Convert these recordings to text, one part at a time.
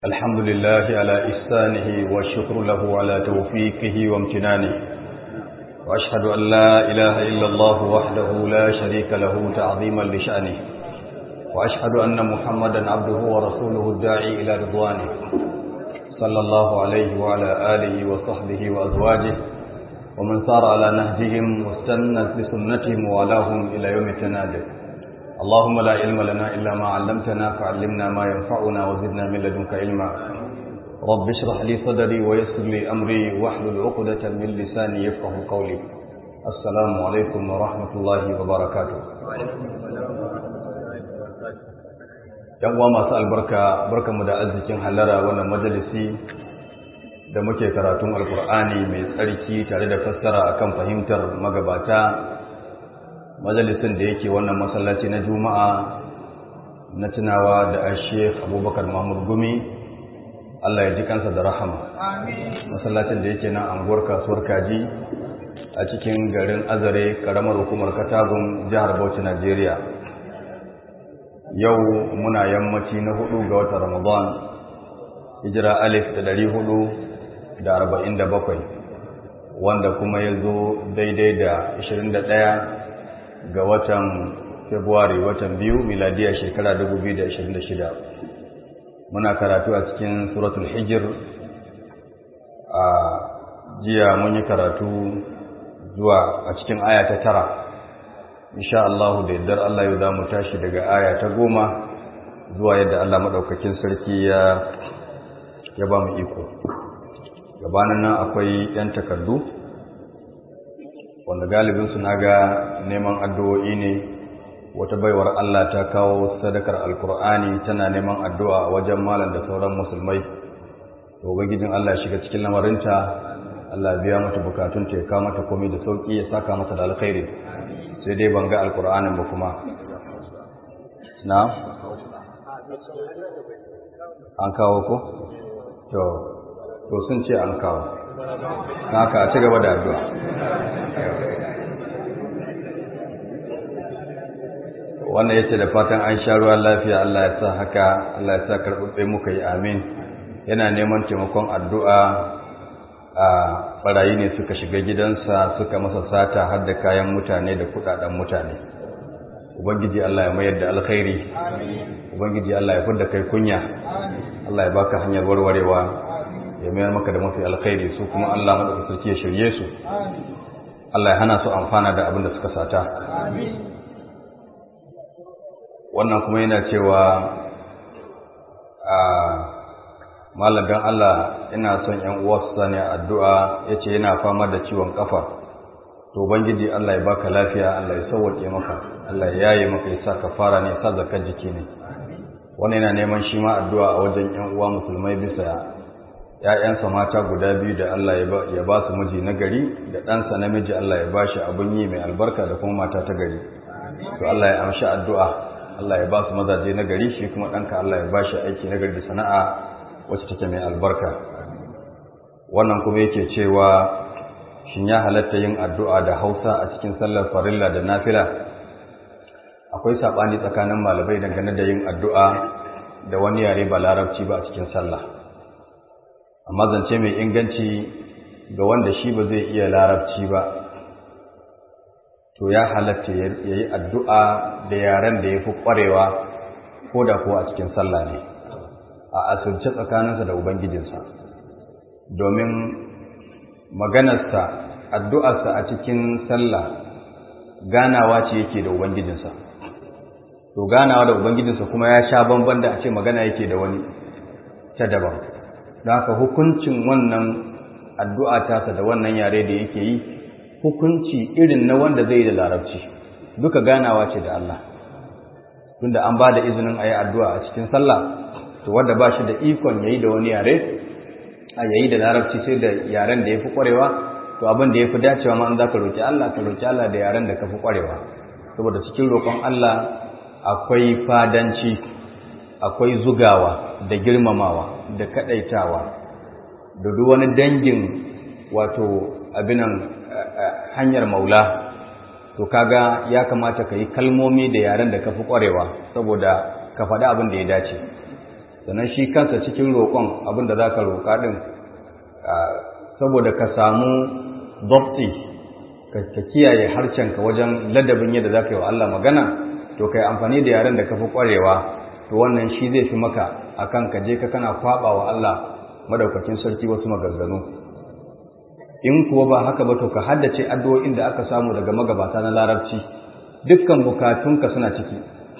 الحمد لله على إحسانه والشكر له على توفيقه وامتنانه وأشهد أن لا إله إلا الله وحده لا شريك له تعظيما لشأنه وأشهد أن محمدا عبده ورسوله الداعي إلى رضوانه صلى الله عليه وعلى آله وصحبه وأزواجه ومن سار على نهجهم واستنى بسنتهم ووالاهم إلى يوم التنادي اللهم لا علم لنا إلا ما علمتنا فعلمنا ما ينفعنا وزدنا من لدنك علما رب اشرح لي صدري ويسر لي أمري واحلل عقدة من لساني يفقه قولي السلام عليكم ورحمة الله وبركاته yan uwa masu albarka barkamu da arzikin hallara wannan majalisi da muke karatun alkur'ani mai tsarki tare da fassara akan fahimtar magabata majalisin da yake wannan masallaci na juma'a na tunawa da ashef abubakar mahmud gumi allah ya ji kansa da rahama masallacin da yake nan anguwar kasuwar kaji a cikin garin azare karamar hukumar katagun jihar bauchi najeriya yau muna yammaci na hudu ga watan ramadan hijira alif da dari hudu da arba'in da bakwai wanda kuma ya zo daidai da ashirin da ɗaya ga watan Februari watan biyu miladiya shekara 2026 muna karatu a cikin suratul hijir a jiya mun yi karatu zuwa a cikin aya ta tara insha Allah da yardar Allah yau za mu tashi daga aya ta goma zuwa yadda Allah maɗaukakin sarki ya ya ba mu iko gabanin nan akwai 'yan takardu wanda galibinsu na ga neman addu'o'i ne wata baiwar Allah ta kawo sadakar alkur'ani tana neman addu'a a wajen malam da sauran musulmai to ubangijin Allah shiga cikin lamarinta Allah biya mata bukatun ta ya kawo mata komai da sauki ya saka mata da alkhairi sai dai ban ga alkur'anin ba kuma na an kawo ko to to sun ce an kawo haka a ci gaba da addu'a wannan yace da fatan an sha ruwan lafiya Allah ya sa haka Allah ya sa karɓuɓɓe muka yi amin yana neman taimakon addu'a a ɓarayi ne suka shiga gidansa suka masa sata har da kayan mutane da kuɗaɗen mutane ubangiji Allah ya mayar da alkhairi ubangiji Allah ya fidda kai kunya Allah ya baka hanyar warwarewa ya mayar maka da mafi alkhairi su kuma Allah madaukakin sarki ya shirye su Allah ya hana su amfana da abin da suka sata wannan kuma yana cewa a malagan Allah ina son ƴan uwa su sani addu'a yace yana fama da ciwon kafa to ubangiji Allah ya baka lafiya Allah ya sauke maka Allah ya yaye maka ya sa kafara ne ya sa zakar jiki ne wannan yana neman shi ma addu'a a wajen ƴan uwa musulmai bisa ‘ya'yansa mata guda biyu da Allah ya ba su miji na gari da ɗansa namiji Allah ya ba shi abin yi mai albarka da kuma mata ta gari. To Allah ya amshi addu'a, Allah ya ba su mazaje na gari shi kuma ɗanka Allah ya ba shi aiki na gari da sana'a wacce take mai albarka. Wannan kuma yake cewa shin ya halatta yin addu'a da Hausa a cikin sallar farilla da nafila? Akwai saɓani tsakanin malamai dangane da yin addu'a da wani yare ba larabci ba a cikin sallah. amma zance mai inganci ga wanda shi ba zai iya larabci ba to ya halatta ya yi addu'a da yaren da ya fi ƙwarewa ko da kuwa a cikin sallah ne a asirce tsakaninsa da ubangijinsa domin maganarsa addu'arsa a cikin sallah ganawa ce yake da ubangijinsa to ganawa da ubangijinsa kuma ya sha bamban da a ce magana yake da wani ta daban da haka hukuncin wannan addu'a tasa da wannan yare da yake yi hukunci irin na wanda zai da larabci duka ganawa ce da Allah tunda an ba da izinin a yi addu'a a cikin sallah to wanda ba shi da ikon yayi da wani yare a yayi da larabci sai da yaren da ya fi ƙwarewa to abin da ya fi dacewa ma an za ka roƙi Allah ka roƙi Allah da yaren da ka fi ƙwarewa saboda cikin roƙon Allah akwai fadanci akwai zugawa da girmamawa da kadaitawa da duk wani dangin wato abinan hanyar maula to kaga ya kamata ka yi kalmomi da yaren da ka fi ƙwarewa saboda ka faɗi abin da ya dace sannan shi kansa cikin roƙon abin da za ka roƙa ɗin saboda ka samu dopti ka kiyaye harshenka wajen ladabin yadda za ka yi wa Allah magana to ka yi amfani da yaren da ka fi ƙwarewa to wannan shi zai fi maka akan ka je ka kana kwaɓa wa Allah madaukakin sarki wasu maganganu in kuwa ba haka ba to ka haddace addu'o'in da aka samu daga magabata na larabci dukkan bukatunka suna ciki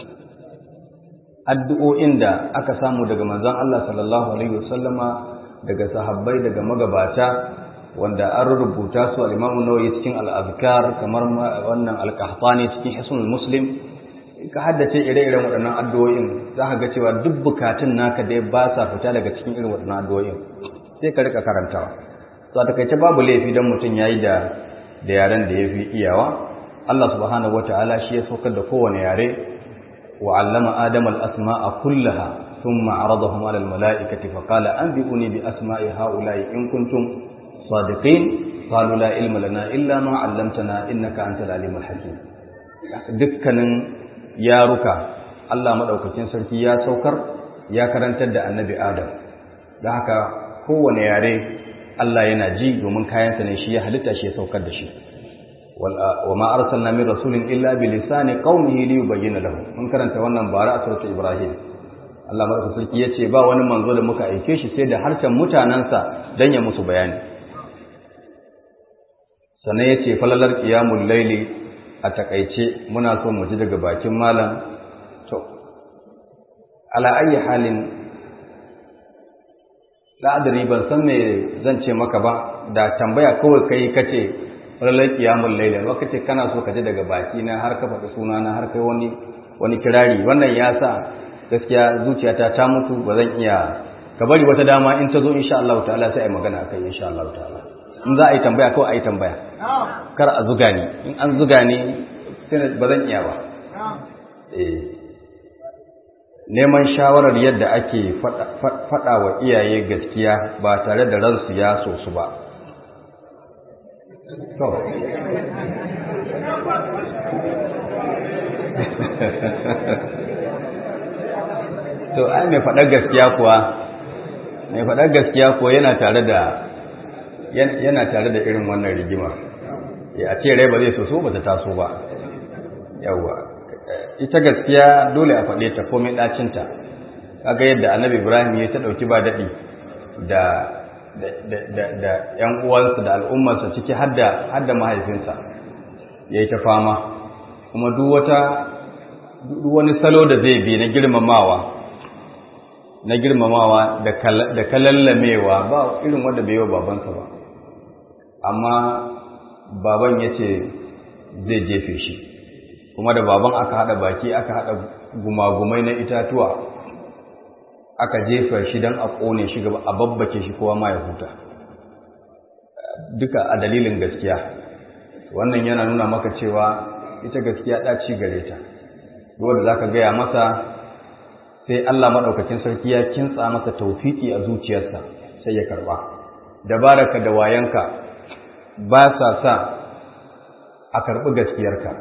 addu'o'in da aka samu daga manzon Allah sallallahu alaihi wasallama daga sahabbai daga magabata wanda an rubuta su al-Imam Nawawi cikin al-Azkar kamar wannan al-Qahtani cikin Hisnul Muslim ka haddace ire-iren waɗannan addu'o'in za ka ga cewa duk bukatun naka dai ba sa fita daga cikin irin waɗannan addu'o'in sai ka rika karantawa to a takaice babu laifi don mutum yayi da da yaren da yafi iyawa Allah subhanahu wata'ala shi ya saukar da kowane yare wa 'allama adama al-asma'a kullaha thumma 'aradahum 'ala al-mala'ikati fa qala anbi'uni bi asma'i ha'ula'i in kuntum sadiqin qalu la ilma lana illa ma 'allamtana innaka antal alimul hakim dukkanin yaruka Allah madaukakin sarki ya saukar ya karantar da annabi Adam da haka kowane yare Allah yana ji domin kayansa ne shi ya halitta shi ya saukar da shi wa ma arsalna min rasulin illa bi lisani qaumihi li yubayyana lahum mun karanta wannan bara a surata Ibrahim Allah madaukakin sarki yace ba wani manzo da muka aike shi sai da harshen mutanansa dan ya musu bayani sannan yace falalar qiyamul laili a takaice muna so mu ji daga bakin malam to ala ayi halin la'adari ban san me zan ce maka ba da tambaya kawai kai kace ranar kiyamul laila ba kace kana so ka ji daga baki na har ka faɗi suna na har kai wani wani kirari wannan ya sa gaskiya zuciyata ta mutu ba zan iya ka bari wata dama in ta zo insha Allah ta'ala sai ai magana akai insha Allah ta'ala in za a yi tambaya kawai a yi tambaya kar a zuga ni in an zuga ni ba zan iya ba neman shawarar yadda ake faɗa wa iyaye gaskiya ba tare da ransu ya so su ba to ai mai faɗar gaskiya kuwa mai faɗar gaskiya kuwa yana tare da yana tare da irin wannan rigimar a ce rai ba zai so so ba ta taso ba yawwa ita gaskiya dole a faɗe ta komai ɗacinta kaga yadda annabi ibrahim ya ta ɗauki ba daɗi da da ‘yan uwansa da al'ummarsa ciki har da mahaifinsa ya yi ta fama kuma duk wata duk wani salo da zai bi na girmamawa na girmamawa da kalallamewa ba irin wanda bai yi wa babansa ba amma baban ya ce zai jefe shi kuma da baban aka haɗa baki aka haɗa gumagumai na itatuwa aka jefa shi don a ƙone shi gaba a babbace shi kowa ma ya huta duka a dalilin gaskiya wannan yana nuna maka cewa ita gaskiya ɗaci gare ta wanda za ka gaya masa sai Allah maɗaukakin sarki ya kintsa masa taufiki a zuciyarsa sai ya karɓa dabaraka da wayanka ba sa sa a karɓi gaskiyarka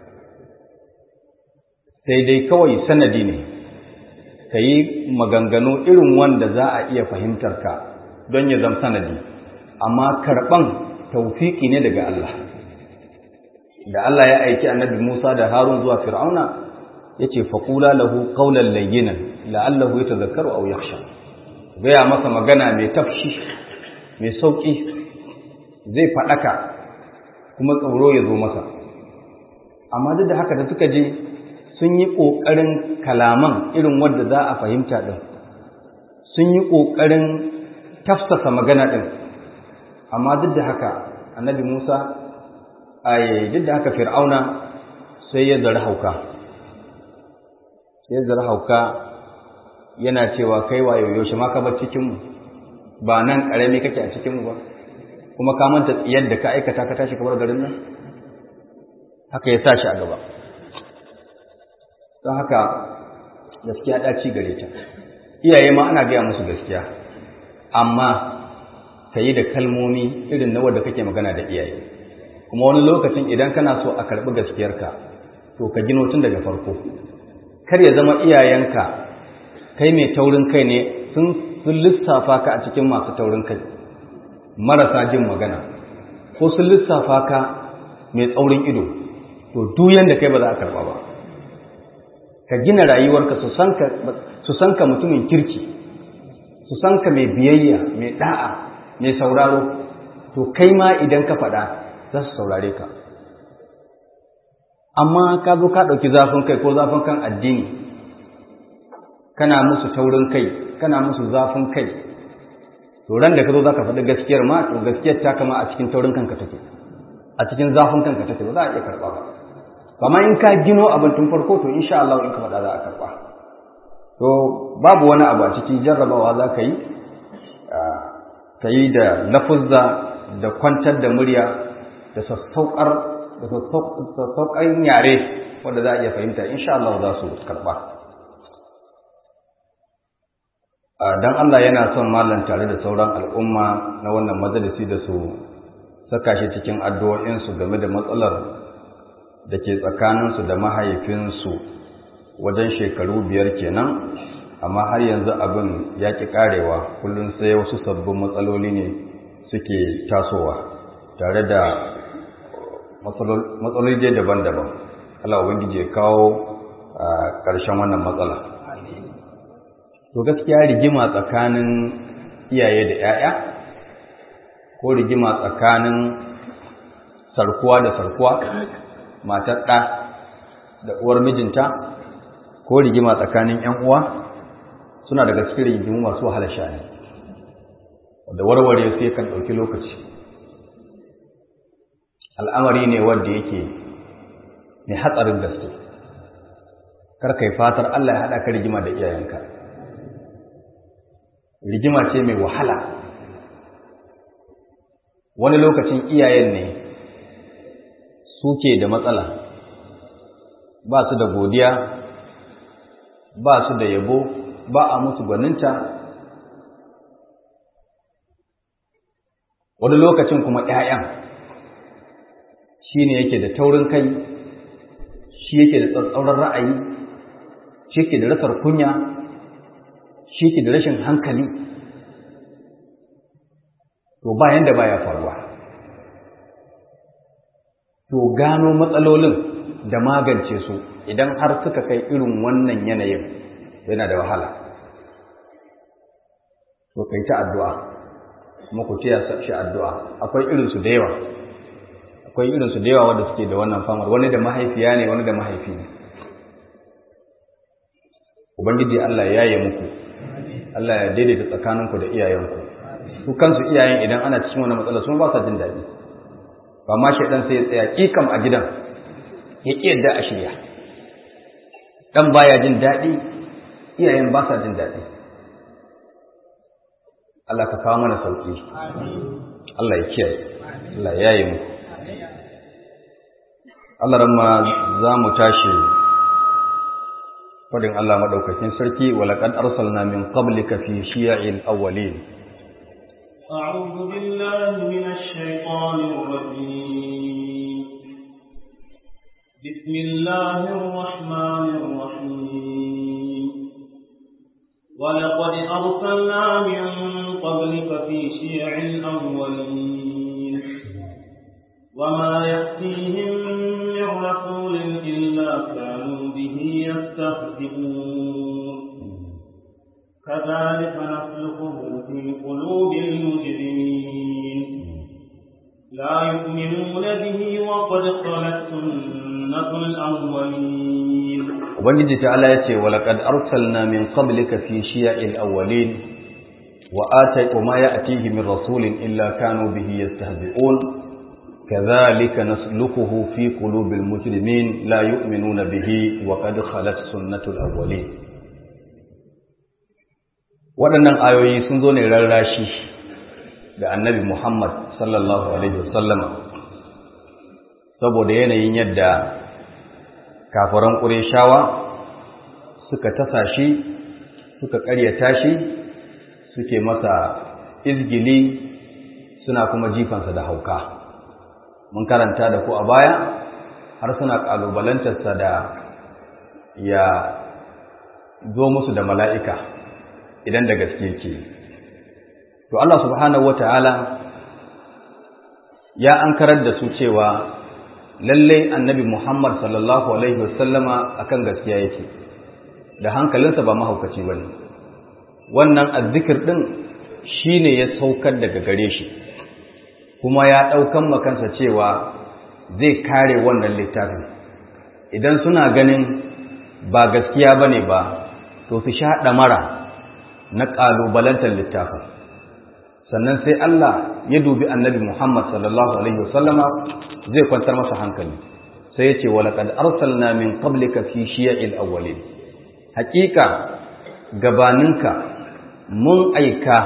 sai dai kawai sanadi ne ka yi maganganu irin wanda za a iya fahimtar ka don ya zama sanadi amma karɓan taufiki ne daga Allah da Allah ya aiki annabi Musa da Harun zuwa Fir'auna ya ce faƙula lahu ƙaunar layyinan la'allahu ya tazakaru au yakhsha gaya masa magana mai tafshi mai sauƙi zai faɗaka kuma tsoro ya zo masa amma duk da haka da suka je sun yi ƙoƙarin kalaman irin wanda za a fahimta ɗin sun yi ƙoƙarin tafsasa magana ɗin amma duk da haka annabi musa a duk da haka fir'auna sai ya zara hauka sai zara hauka yana cewa kai wa yaushe ma ka bar cikinmu ba nan ƙarami kake a cikinmu ba kuma ka manta tsiyar da ka aikata ka tashi kamar garin nan haka ya sa shi a gaba don haka gaskiya ɗaci gare ta iyaye ma ana gaya musu gaskiya amma ka yi da kalmomi irin na wadda kake magana da iyaye kuma wani lokacin idan kana so a karɓi gaskiyarka to ka gino tun daga farko kar ya zama iyayenka kai mai taurin kai ne sun lissafa ka a cikin masu taurin kai marasa jin magana ko sun lissafa ka mai tsaurin ido to duyan da kai ba za a karba ba ka gina rayuwarka su san ka mutumin kirki su san ka mai biyayya mai da'a mai sauraro to kai ma idan ka faɗa za su saurare ka amma ka zo ka ɗauki zafin kai ko zafin kan addini kana musu taurin kai kana musu zafin kai to ran da ka zo za ka faɗi gaskiyar ma to gaskiyar ta kama a cikin taurin kanka take a cikin zafin kanka take ba za a iya karɓa ba amma in ka gino abin tun farko to insha Allah in ka faɗa za a karɓa to babu wani abu a cikin jarrabawa za ka yi ka yi da lafuzza da kwantar da murya da sassaukar da sassaukar yare wanda za a iya fahimta insha Allah za su karɓa don Allah yana son malam tare da sauran al'umma na wannan majalisi da su saka shi cikin addu'o'insu game da matsalar da ke tsakaninsu da mahaifinsu wajen shekaru biyar kenan amma har yanzu abin ya ƙi ƙarewa kullum sai wasu sabbin matsaloli ne suke tasowa tare da matsaloli daban-daban Allah Ubangiji ya kawo ƙarshen wannan matsala to gaskiya rigima tsakanin iyaye da 'ya'ya ko rigima tsakanin sarkuwa da sarkuwa matar ɗa da uwar mijinta ko rigima tsakanin ‘yan uwa suna daga cikin rigimu masu wahala shani da warware sai kan ɗauki lokaci al'amari ne wanda yake mai hatsarin gaske karkai fatar Allah ya haɗa ka rigima da iyayenka rigima ce mai wahala wani lokacin iyayen ne suke da matsala ba su da godiya ba su da yabo ba a musu gwaninta wani lokacin kuma ‘ya'yan shi ne yake da taurin kai shi yake da tsatsauran ra'ayi shi yake da rasar kunya shi yake da rashin hankali to bayan da baya faruwa to gano matsalolin da magance su idan har suka kai irin wannan yanayin yana da wahala to kai ta addu'a kuma ku tiya shi addu'a akwai irinsu da yawa akwai irinsu da yawa wanda suke da wannan famar wani da mahaifiya ne wani da mahaifi ne ubangiji Allah ya yi muku Allah ya daidaita tsakaninku da iyayenku su kansu iyayen idan ana cikin wani matsala sun ba sa jin daɗi ba ma shaidan sai ya tsaya kikam a gidan ya ƙi yadda a shirya ɗan baya jin daɗi iyayen ba sa jin daɗi Allah ka kawo mana sauƙi Allah ya kiyaye Allah ya yi mu Allah ramma za mu tashi fadin Allah madaukakin sarki walaqad arsalna min qablika fi shiya'il awwalin أعوذ بالله من الشيطان الرجيم بسم الله الرحمن الرحيم ولقد أرسلنا من قبلك في شيع الأولين وما يأتيهم من رسول إلا كانوا به يستهزئون كذلك نسلكه في قلوب المجرمين لا يؤمنون به وقد خلت سنة الأولين ubangiji ta'ala yace walaqad arsalna min qablika fi shiya'il awwalin wa atay wa ma ya'tihi min rasulin illa kanu bihi yastahzi'un kadhalika nasluquhu fi qulubil mujrimin la yu'minuna bihi wa qad khalat sunnatul awwalin waɗannan ayoyi sun zo ne rarrashi da annabi Muhammad sallallahu alaihi wasallam saboda yanayin yadda kafiran ƙureshawa suka tasa shi suka ƙaryata shi suke masa izgili suna kuma jifansa da hauka mun karanta da ku a baya har suna ƙalubalantarsa da ya zo musu da mala'ika idan da gaske ke to Allah subhanahu wata'ala ya ankarar da su cewa lallai annabi Muhammad sallallahu alaihi wasallama akan gaskiya yake da hankalinsa ba mahaukaci bane wannan azzikir din shine ya saukar daga gare shi kuma ya daukan makansa cewa zai kare wannan littafin idan suna ganin ba gaskiya bane ba to su sha mara na ƙalubalantar littafin sannan sai Allah ya dubi annabi Muhammad sallallahu alaihi wasallama zai kwantar masa hankali sai ya ce wa laqad arsalna min qablika fi shiya'il awwalin haƙiƙa gabaninka mun aika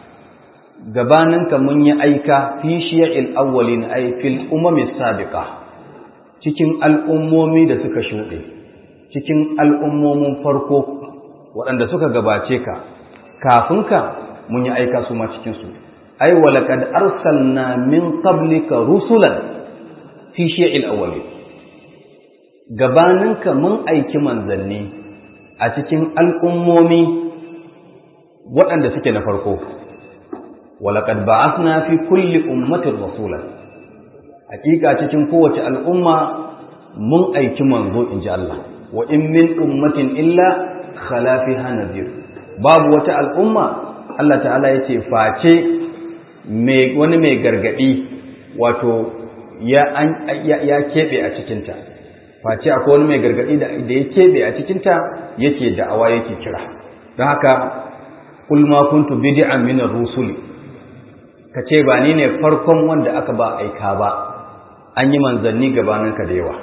gabaninka mun yi aika fi shiya'il awwalin ay fil umami sabiqa cikin al'ummomi da suka shuɗe cikin al'ummomin farko waɗanda suka gabace ka kafin ka mun yi aika su ma cikinsu ai walaqad arsalna min qablika rusulan fi shi'il awwalin gabaninka mun aiki manzanni a cikin al'ummomi waɗanda suke na farko walaqad ba'athna fi kulli ummatin rasulan hakika cikin kowace al'umma mun aiki manzo inji Allah wa in min ummatin illa khala fiha nadhir babu wata al'umma Allah ta'ala yace face mai wani mai gargadi wato ya an ya kebe a cikin ta face akwai wani mai gargadi da ya kebe a cikin ta yake da'awa yake kira don haka kul ma kuntu bid'an min ar-rusuli kace ba ni ne farkon wanda aka ba aika ba an yi manzanni gabaninka da yawa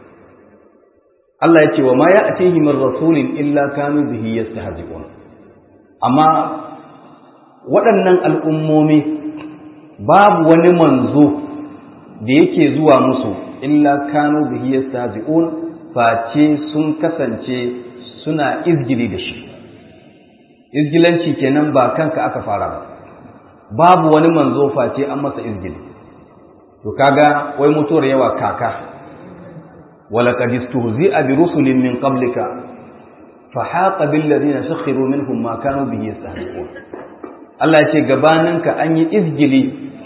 Allah ya ce wa ma ya atihi min rasulin illa kanu bihi yastahzi'un amma waɗannan al'ummomi babu wani manzo da yake zuwa musu illa kanu bihi yastahzi'un face sun kasance suna izgili da shi izgilanci kenan ba kanka aka fara ba babu wani manzo face an masa izgili to kaga wai mutuwar yawa kaka walaqad istuhzi'a bi rusulin min qablika fa haqa bil ladina sakhiru minhum ma kanu bihi yastahzi'un Allah ya ce gabaninka an yi izgili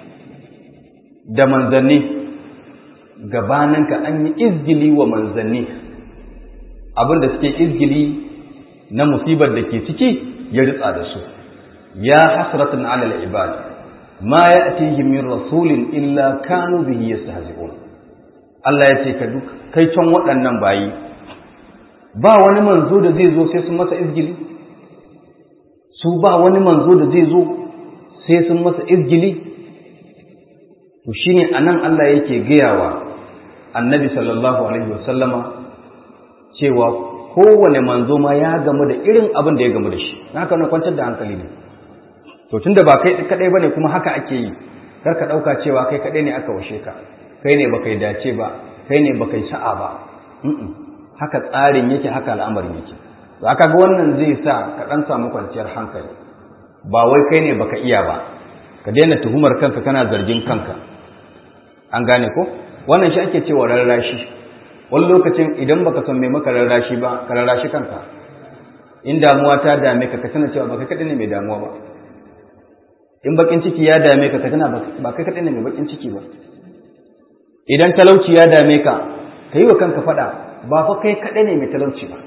da manzanni gabaninka an yi izgili wa manzanni abinda suke izgili na musibar da ke ciki ya ritsa da su ya hasratan ala al-ibad ma ya'tihim min rasulin illa kanu bihi yastahzi'un Allah ya ce ka duk kai can waɗannan bayi ba wani manzo da zai zo sai sun masa izgili su ba wani manzo da zai zo sai sun masa izgili to shine anan Allah yake gayawa annabi sallallahu alaihi wasallama cewa kowane manzo ma ya gamu da irin abin da ya gamu da shi haka na kwantar da hankali ne to tunda ba kai kadai bane kuma haka ake yi kar ka dauka cewa kai kadai ne aka washe ka kai ne baka yi dace ba kai ne baka yi sa'a ba haka tsarin yake haka al'amarin yake to aka ga wannan zai sa ka dan samu kwanciyar hankali ba wai kai ne baka iya ba ka daina tuhumar kanka kana zargin kanka an gane ko wannan shi ake cewa rarrashi wani lokacin idan baka san me maka rarrashi ba ka rarrashi kanka in damuwa ta dame ka ka tana cewa baka kadai ne mai damuwa ba in bakin ciki ya dame ka ka tana ba kai kadai ne mai bakin ciki ba idan talauci ya dame ka ka yi wa kanka faɗa ba fa kai kadai ne mai talauci ba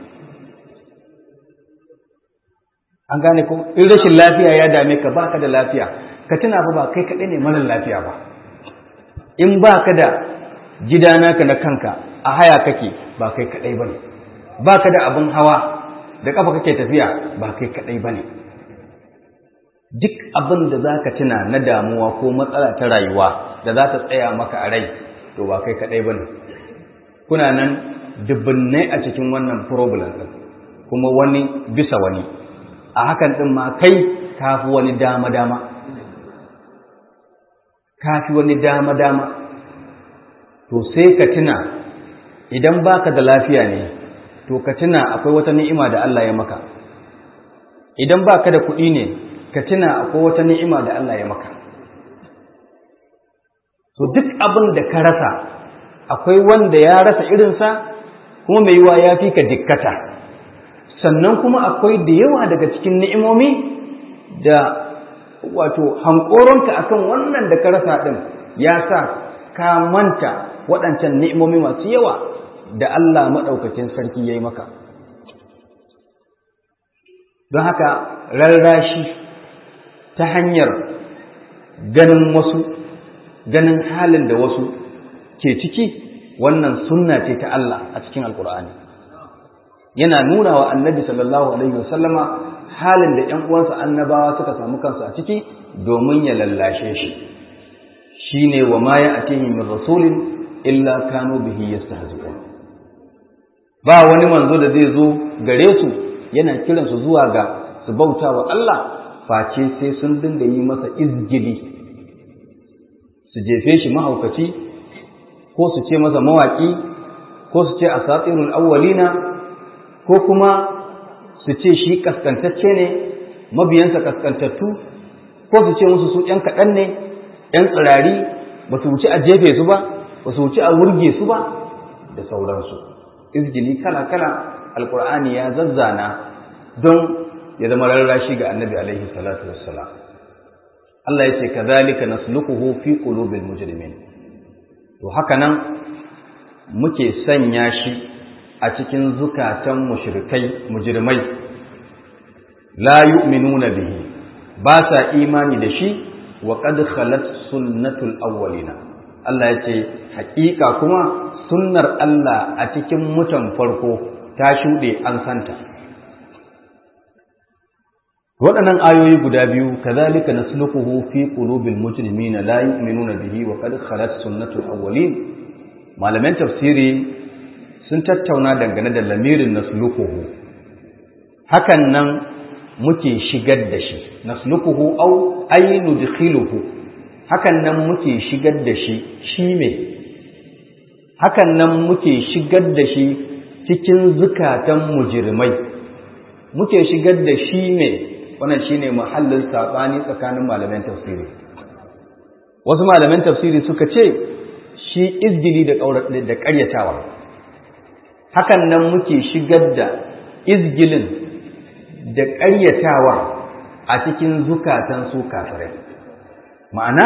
an gane ko in rashin lafiya ya dame ka baka da lafiya ka tuna fa ba kai kadai ne mara lafiya ba in baka da gida naka na kanka a haya kake ba kai kadai bane baka da abin hawa da kafa kake tafiya ba kai kadai bane duk abin da zaka tuna na damuwa ko matsala ta rayuwa da za ta tsaya maka a rai to ba kai kadai bane kuna nan dubbunai a cikin wannan problem din kuma wani bisa wani a hakan din ma kai kafi wani dama dama kafi wani dama dama to sai ka tuna idan baka da lafiya ne to ka tuna akwai wata ni'ima da Allah ya maka idan baka da kuɗi ne ka tuna akwai wata ni'ima da Allah ya maka to duk abin da ka rasa akwai wanda ya rasa irinsa kuma mai yiwa ya fi ka dikkata sannan kuma akwai da yawa daga cikin ni'imomi da wato hankoronka akan wannan da ka rasa din ya sa ka manta waɗancan ni'imomi masu yawa da Allah maɗaukacin sarki ya yi maka don haka rarrashi ta hanyar ganin wasu ganin halin da wasu ke ciki wannan sunna ce ta Allah a cikin alkur'ani yana nuna wa annabi sallallahu alaihi wasallama halin da ‘yan uwansa annabawa suka samu kansu a ciki domin ya lallashe shi shi ne wa ma ya atihi min rasulin illa kanu bihi yastahzi'un ba wani manzo da zai zo gare su yana kiransu zuwa ga su bauta wa Allah face sai sun dinga yi masa izgili su jefe shi mahaukaci ko su ce masa mawaƙi ko su ce asatirul awwalina ko kuma su ce shi kaskantacce ne mabiyansa kaskantattu ko su ce musu su ‘yan kaɗan ne ‘yan tsirari ba su wuce a jefe su ba ba su wuce a wurge su ba da sauransu izgili kala-kala alkur'ani ya zazzana don ya zama rarrashi ga annabi alaihi salatu wassalam Allah ya ce kazalika nasluquhu fi qulubil mujrimin to haka nan muke sanya shi a cikin zukatan mushrikai mujrimai la yu'minuna bihi ba sa imani da shi wa qad khalat sunnatul awwalina Allah ya ce haƙiƙa kuma sunnar Allah a cikin mutan farko ta shuɗe an santa waɗannan ayoyi guda biyu kazalika nasluquhu fi qulubil mujrimina la yu'minuna bihi wa qad khalat sunnatul awwalin malaman tafsiri sun tattauna dangane da lamirin nasluquhu hakan nan muke shigar da shi nasluquhu aw ay nudkhiluhu hakan nan muke shigar da shi shi me hakan nan muke shigar da shi cikin zukatan mujrimai muke shigar da shi me wannan shine muhallin sabani tsakanin malaman tafsiri wasu malaman tafsiri suka ce shi izgili da da ƙaryatawa hakan nan muke shigar da izgilin da ƙaryatawa a cikin zukatan su kafirai ma'ana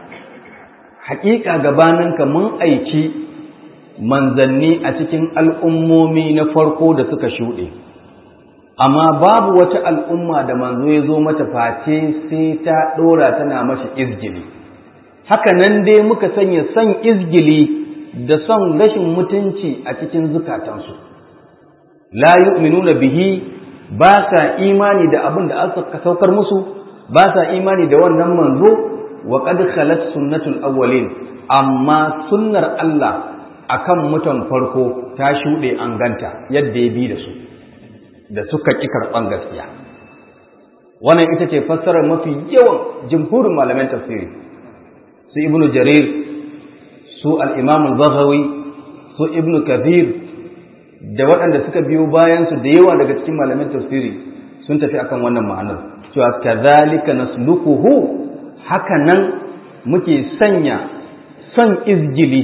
haƙiƙa gabaninka mun aiki manzanni a cikin al'ummomi na farko da suka shuɗe amma babu wata al'umma da manzo ya zo mata face sai ta ɗora tana mashi izgili haka nan dai muka sanya son izgili da son rashin mutunci a cikin zukatansu la yu'minuna bihi ba sa imani da abin da aka saukar musu ba sa imani da wannan manzo wa qad khalat sunnatul awwalin amma sunnar Allah akan mutan farko ta shuɗe an ganta yadda ya bi da su da suka ƙi karɓan gaskiya wannan ita ce fassarar mafi yawan jimhurin malaman tafsiri su ibnu jarir su al-imam al-baghawi su ibnu kathir da waɗanda suka biyo bayan su da yawa daga cikin malaman tafsiri sun tafi akan wannan ma'anar cewa kadhalika nasluquhu haka nan muke sanya son izgili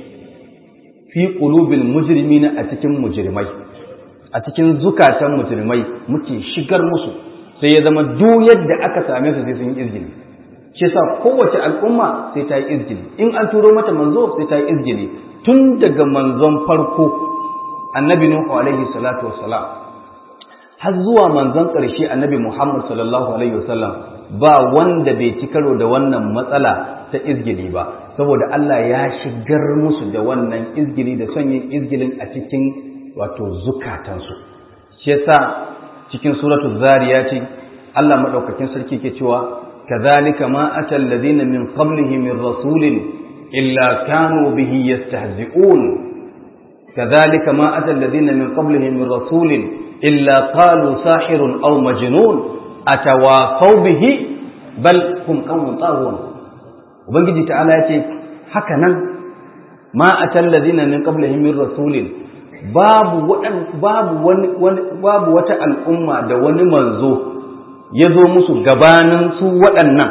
fi qulubil mujrimina a cikin mujrimai a cikin zukatan mujrimai muke shigar musu sai ya zama duk yadda aka same su sai sun yi izgili shi yasa kowace al'umma sai ta yi izgili in an turo mata manzo sai ta yi izgili tun daga manzon farko annabi nuhu alaihi salatu wassalam har zuwa manzon ƙarshe annabi muhammad sallallahu alaihi wasallam ba wanda bai ci karo da wannan matsala ta izgili ba saboda Allah ya shigar musu da wannan izgili da son yin izgilin a cikin wato zukatansu shi yasa cikin suratul zariyati Allah madaukakin sarki ke cewa kadhalika ma atal ladina min qablihi min rasulin illa kanu bihi yastahzi'un kadhalika ma atal ladina min qablihi min rasulin illa qalu sahirun aw majnun atawasaw bihi bal hum qawmun taghun ubangiji ta'ala yace haka nan ma atal ladina min qablihim min rasulin babu wadan babu wani babu wata al'umma da wani manzo ya zo musu gabanin su waɗannan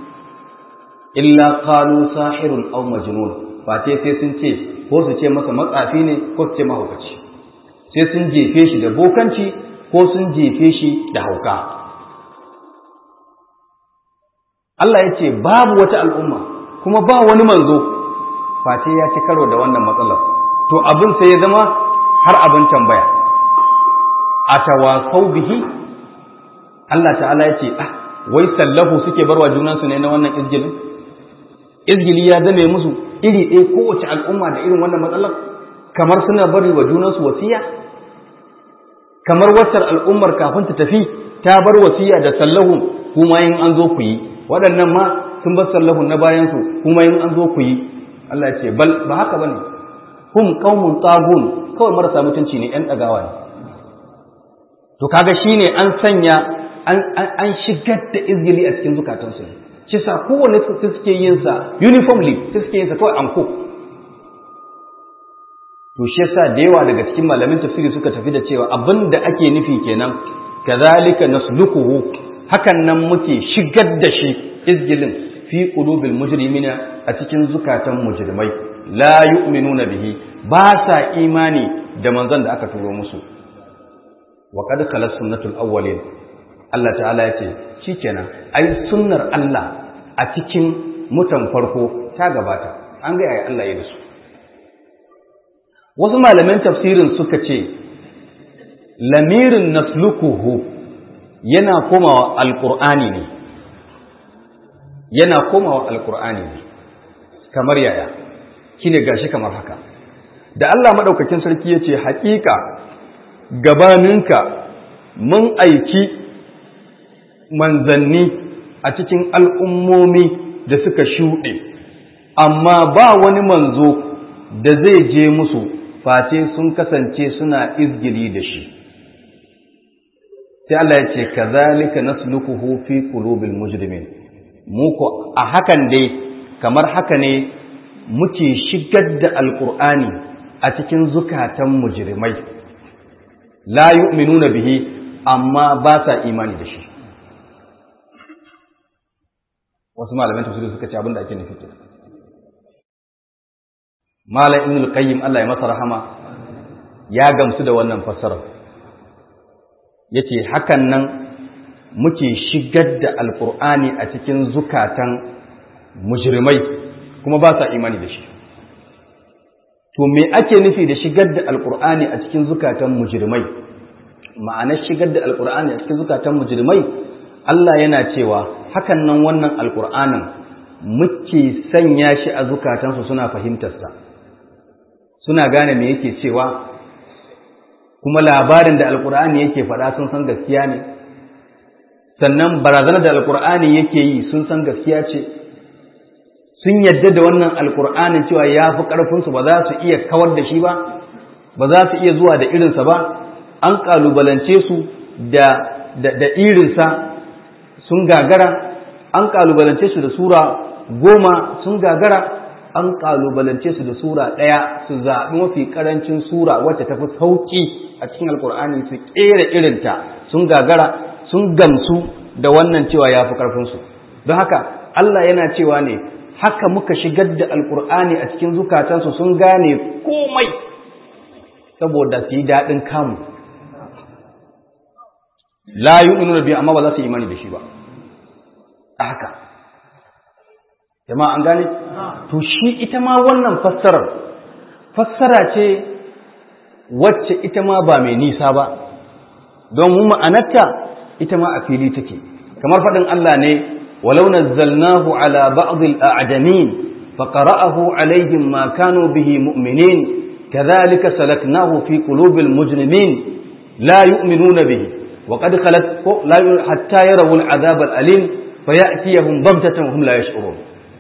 illa qalu sahirun aw majnun fate sai sun ce ko su ce masa matsafi ne ko su ce mahaukaci sai sun jefe shi da bokanci ko sun jefe shi da hauka Allah ya ce babu wata al'umma kuma ba wani manzo face ya ci karo da wannan matsalar to abin sai ya zama har abin tambaya a tawasau bihi Allah ta'ala ya ce ah wai sallahu suke barwa junansu ne na wannan izgilin izgili ya zame musu iri ɗaya kowace al'umma da irin wannan matsalar kamar suna bari wa junansu wasiya kamar wacce al'ummar kafin ta tafi ta bar wasiya da sallahu kuma yin an zo ku yi waɗannan ma sun bar sallahu na bayansu kuma yin an zo ku yi Allah ce bal ba haka bane hum qaumun tagun kawai marasa mutunci ne yan dagawa ne to kaga shine an sanya an an shigar da izgili a cikin zukatansu ne shi sa kowanne su suke yin sa uniformly su suke yin sa kawai anko to shi yasa da yawa daga cikin malamin tafsiri suka tafi da cewa abin da ake nufi kenan kazalika nasluquhu hakan nan muke shigar da shi izgilin fi qulubil mujrimina a cikin zukatan mujrimai la yu'minuna bihi ba sa imani da manzon da aka turo musu wa qad khalas sunnatul awwalin Allah ta'ala ya ce shikenan ai sunnar Allah a cikin mutan farko ta gabata an ga ai Allah ya da su wasu malaman tafsirin suka ce lamirin naslukuhu yana komawa alqur'ani ne yana komawa alqur'ani ne kamar yaya kine gashi kamar haka da Allah madaukakin sarki yace haƙiƙa gabaninka mun aiki manzanni a cikin al'ummomi da suka shuɗe amma ba wani manzo da zai je musu face sun kasance suna izgili da shi sai Allah ya ce kazalika nasluquhu fi qulubil mujrimin mu ko a hakan dai kamar haka ne muke shigar da alqur'ani a cikin zukatan mujrimai la yu'minuna bihi amma ba sa imani da shi wasu malaman tafsiri suka ce abin da ake nufi ke malam ibn al-qayyim Allah ya masa rahama ya gamsu da wannan fassarar yace hakan nan muke shigar da alqur'ani a cikin zukatan mujrimai kuma ba sa imani da shi to me ake nufi da shigar da alqur'ani a cikin zukatan mujrimai ma'anar shigar da alqur'ani a cikin zukatan mujrimai Allah yana cewa hakan nan wannan alkur'anin muke sanya shi a zukatansu suna fahimtarsa suna gane me yake cewa kuma labarin da alkur'ani yake faɗa sun san gaskiya ne sannan barazanar da alkur'ani yake yi sun san gaskiya ce sun yadda da wannan alkur'anin cewa ya fi ƙarfinsu ba za su iya kawar da shi ba ba za su iya zuwa da irinsa ba an ƙalubalance su da irinsa sun gagara an kalubalance su da sura goma sun gagara an kalubalance su da sura ɗaya su zaɓi mafi ƙarancin sura wacce ta fi sauƙi a cikin alkur'ani su ƙera irinta sun gagara sun gamsu da wannan cewa ya fi ƙarfinsu don haka Allah yana cewa ne haka muka shigar da alkur'ani a cikin zukatansu sun gane komai saboda su yi daɗin kamu la yu'minuna bi amma ba za su imani da shi ba a haka jama'a an gane to shi ita ma wannan fassarar fassara ce wacce ita ma ba mai nisa ba don mu ma'anarta ita ma a fili take kamar faɗin Allah ne walau nazzalnahu ala ba'd al-a'jamin faqara'ahu alaihim ma kanu bihi mu'minin kadhalika salaknahu fi qulubil mujrimin la yu'minuna bihi وقد خلت حتى يروا العذاب الأليم فيأتيهم ضمتة وهم لا يشعرون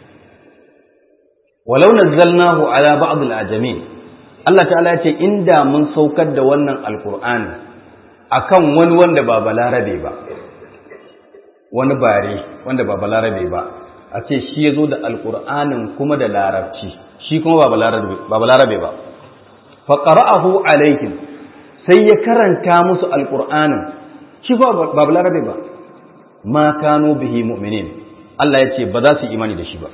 ولو نزلناه على بعض الأعجمين Allah ta'ala ce inda mun saukar da wannan alkur'ani akan wani wanda ba balarabe ba wani bare wanda ba balarabe ba a ce shi ya zo da alkur'anin kuma da larabci shi kuma ba balarabe ba fa qara'ahu alaihim sai ya karanta musu alkur'anin shi ba ba larabe ba ma kano bihi mu'minin Allah ya ce ba za su imani da shi ba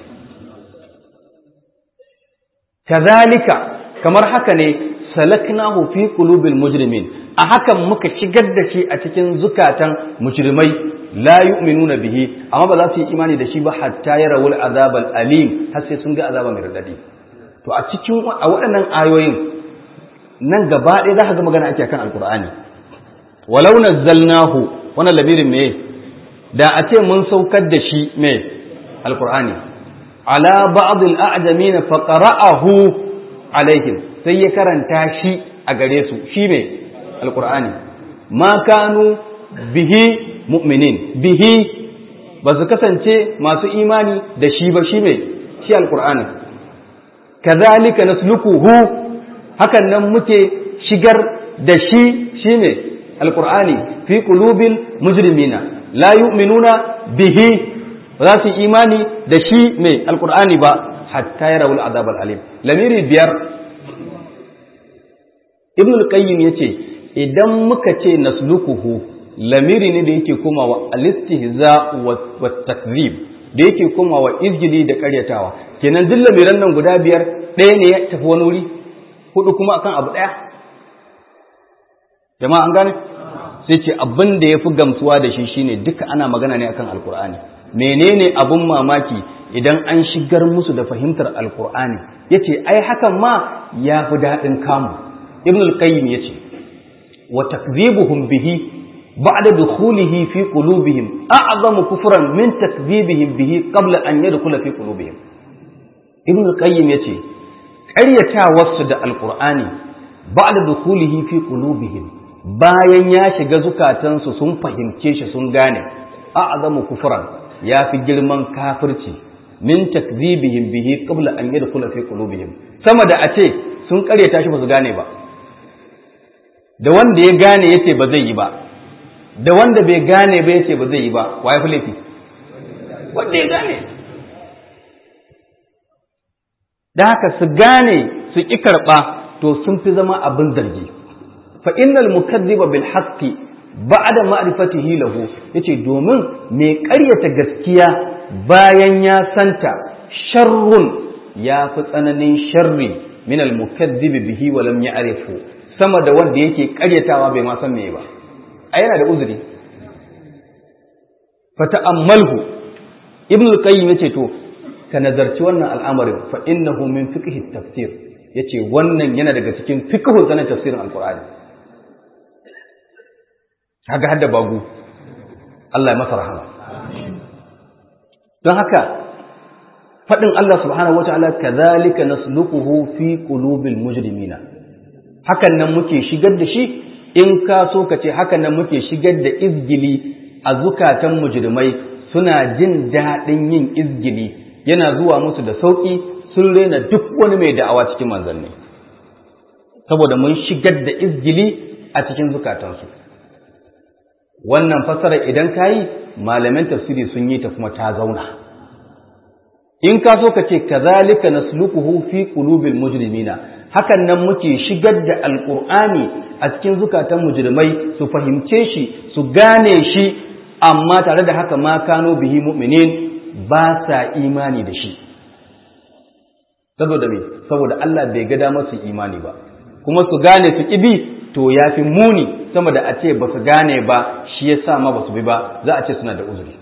kazalika kamar haka ne salaknahu fi qulubil mujrimin a hakan muka shigar da shi a cikin zukatan mujrimai la yu'minuna bihi amma ba za su yi imani da shi ba hatta yarawul azabal alim har sai sun ga azaba mai radadi to a cikin a waɗannan ayoyin nan gaba ɗaya za ka ga magana ake kan alkur'ani walau nazzalnahu wannan labirin me da a ce mun saukar da shi me alkur'ani ala ba'd al-a'jamin fa qara'ahu alaihim sai ya karanta shi a gare su shi me alkur'ani ma kanu bihi mu'minin bihi ba su kasance masu imani da shi ba shi me shi alkur'ani kazalika nasluquhu hakan nan muke shigar da shi shine alqur'ani fi qulubil mujrimina la yu'minuna bihi za su imani da shi mai alqur'ani ba hatta yarawul azab alim lamiri biyar ibn al-qayyim yace idan muka ce nasluquhu lamiri ne da yake komawa al-istihza wa takzib da yake komawa izgili da karyatawa kenan duk lamiran nan guda biyar ɗaya ne ya tafi wani wuri hudu kuma akan abu ɗaya jama'a an gane sai ce abin da ya fi gamsuwa da shi shine duka ana magana ne akan alkur'ani menene abin mamaki idan an shigar musu da fahimtar alkur'ani yace ai hakan ma ya fi daɗin kamu ibn al-qayyim yace wa takzibuhum bihi ba'da dukhulihi fi qulubihim a'zamu kufran min takzibihim bihi qabla an yadkhula fi qulubihim ibn al-qayyim yace ƙaryatawarsu da alƙur'ani ba da dukulihi fi qulubihim bayan ya shiga zukatansu sun fahimce shi sun gane a'zamu kufran ya fi girman kafirci min takzibihim bihi qabla an yadkhula fi qulubihim sama da a ce sun ƙaryata shi ba su gane ba da wanda ya gane yace ba zai yi ba da wanda bai gane ba yace ba zai yi ba wa ya fi laifi wanda ya gane da haka su gane su ƙi karɓa to sun fi zama abin zargi fa innal mukazziba bil haqqi ba'da ma'rifatihi lahu yace domin mai ƙaryata gaskiya bayan ya santa sharrun ya fi tsananin sharri min al mukazzibi bihi wa lam ya'rifu sama da wanda yake ƙaryatawa bai ma san me ba a yana da uzuri fa ta'ammalhu ibn al-qayyim yace to ka nazarci wannan al'amarin fa innahu min fiqh tafsir yace wannan yana daga cikin fiqh sanin tafsirin alqur'ani kaga hadda bagu Allah ya masa rahama don haka fadin Allah subhanahu wataala kadhalika nasluquhu fi qulubil mujrimina hakan nan muke shigar da shi in ka so ka ce hakan nan muke shigar da izgili a zukatan mujrimai suna jin daɗin yin izgili yana zuwa musu da sauƙi sun rena duk wani mai da'awa cikin manzanni saboda mun shigar da izgili a cikin zukatansu wannan fasara idan ka yi malamin tafsiri sun yi ta kuma ta zauna in ka so ka ce kazalika nasluquhu fi qulubil mujrimina hakan nan muke shigar da alqur'ani a cikin zukatan mujrimai su fahimce shi su gane shi amma tare da haka ma kano bihi mu'minin ba sa imani da shi saboda me saboda Allah bai ga damar su imani ba kuma su gane su kibi to ya fi muni sama da a ce ba su gane ba shi ya sa ma ba su bi ba za a ce suna da uzuri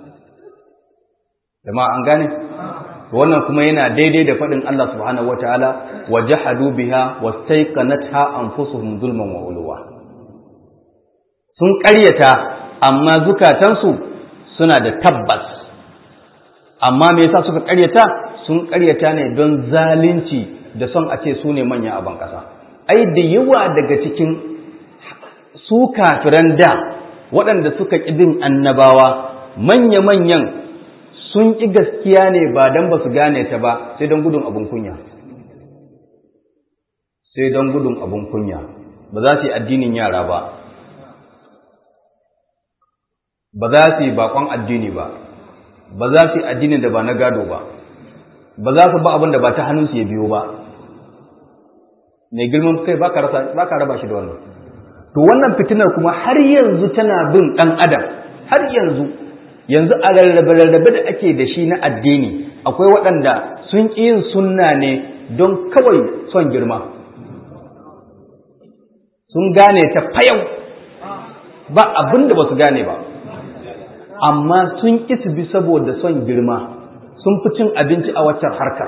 jama'a an gane wannan kuma yana daidai da faɗin Allah subhanahu wataala wa jahadu biha wastaiqanatha anfusuhum zulman wa ulwa sun ƙaryata amma zukatansu suna da tabbas amma me yasa suka ƙaryata sun ƙaryata ne don zalunci da son a ce su ne manya a ban ƙasa ai da yawa daga cikin su kafiran da waɗanda suka ƙi bin annabawa manya-manyan sun ƙi gaskiya ne ba don ba su gane ta ba sai don gudun abin kunya sai don gudun abin kunya ba za su yi addinin yara ba ba za su yi bakon addini ba ba za su yi addinin da ba na gado ba ba za su ba abin da ba ta hannunsu ya biyo ba mai girman kai ba ka raba shi da wannan to wannan fitinar kuma har yanzu tana bin ɗan adam har yanzu yanzu a rarrabe-rarrabe da ake da shi na addini akwai waɗanda sun ƙi yin sunna ne don kawai son girma sun gane ta fayau ba abin da ba su gane ba amma sun ƙi su bi saboda son girma sun fi cin abinci a waccan harkar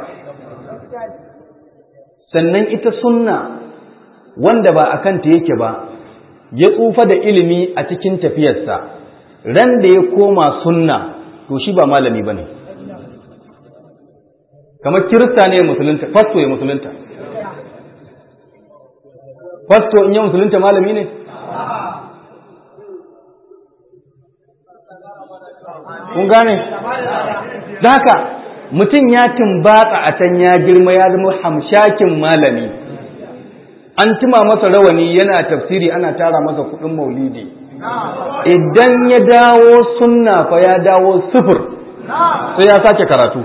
sannan ita sunna wanda ba a kanta yake ba ya tsufa da ilimi a cikin tafiyarsa ran da ya koma sunna to shi ba malami ba ne kamar kirista ne ya musulunta fasto ya musulunta fasto in ya musulunta malami ne kun gane da haka mutum ya tumbatsa a can ya girma ya zama hamshakin malami an tuma masa rawani yana tafsiri ana tara masa kudin maulidi idan ya dawo sunna fa ya dawo sufur sai ya sake karatu